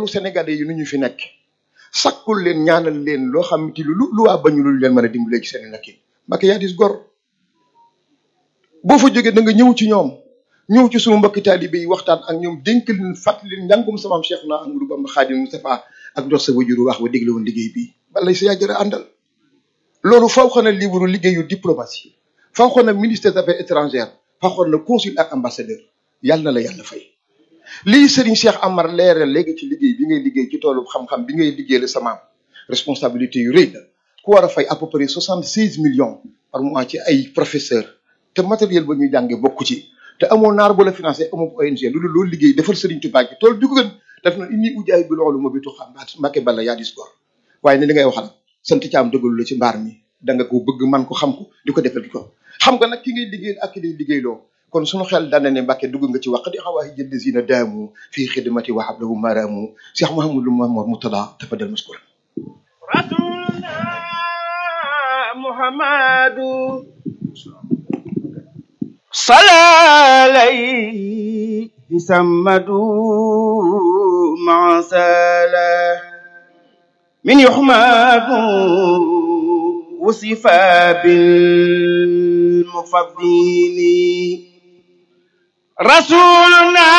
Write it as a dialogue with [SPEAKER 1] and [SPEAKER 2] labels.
[SPEAKER 1] xolu sénégalais yi nu ñu fi nekk sakkul leen ñaanal leen loo xam ti lu lu waa bañu lu leen mën a dimbalee ci seen nekkin Mbacke yaa dis gor boo fa jógee da nga ñëw ci ñoom ñëw ci sunu mbokki taalibe yi waxtaan ak ñoom dénk leen fàttali leen njàngum samaam Cheikh na Amadou Bamba Xaadim Moustapha ak dox sa wajuru wax ba dégle woon liggéey bi balay sa yàjjëra àndal loolu faw xana livre liggéeyu diplomatie faw xana ministère des affaires étrangères faw xana consul ak ambassadeur yàlla na la yàlla fay lii Serigne Cheikh Amar leeral léegi ci liggéey bi ngay liggéey ci toolu xam-xam bi ngay liggéey la samaam responsabilité yu rëy la ku war a fay à peu près soixante seize millions par mois ci ay professeurs te matériel ba ñuy jànge bokku ci te amoo naar bu la financé amoo ONG lu dul loolu liggéey defal Serigne Touba ci tool bi ko gën def na inni ujaay bi loolu ma bitu xam Mbacke Balla yaa dis gor waaye ne li ngay waxal sant caam dëggalu la ci mbaar mi da nga ko bëgg man ko xam ko di ko defal di ko xam nga nag ki ngay liggéeyal ak ki lay liggéeyloo kon suñu xel daan na ne Mbacke dugg nga ci wax di xawaayi jëdd si na daamu fii xidmati wa hablahu maraamu Cheikh Mouhamadou Mamour Moutada tafadal maskura
[SPEAKER 2] rasulullah muhammadu salalay samadu masala min yuhmadu وصفا بالمفضل رسولنا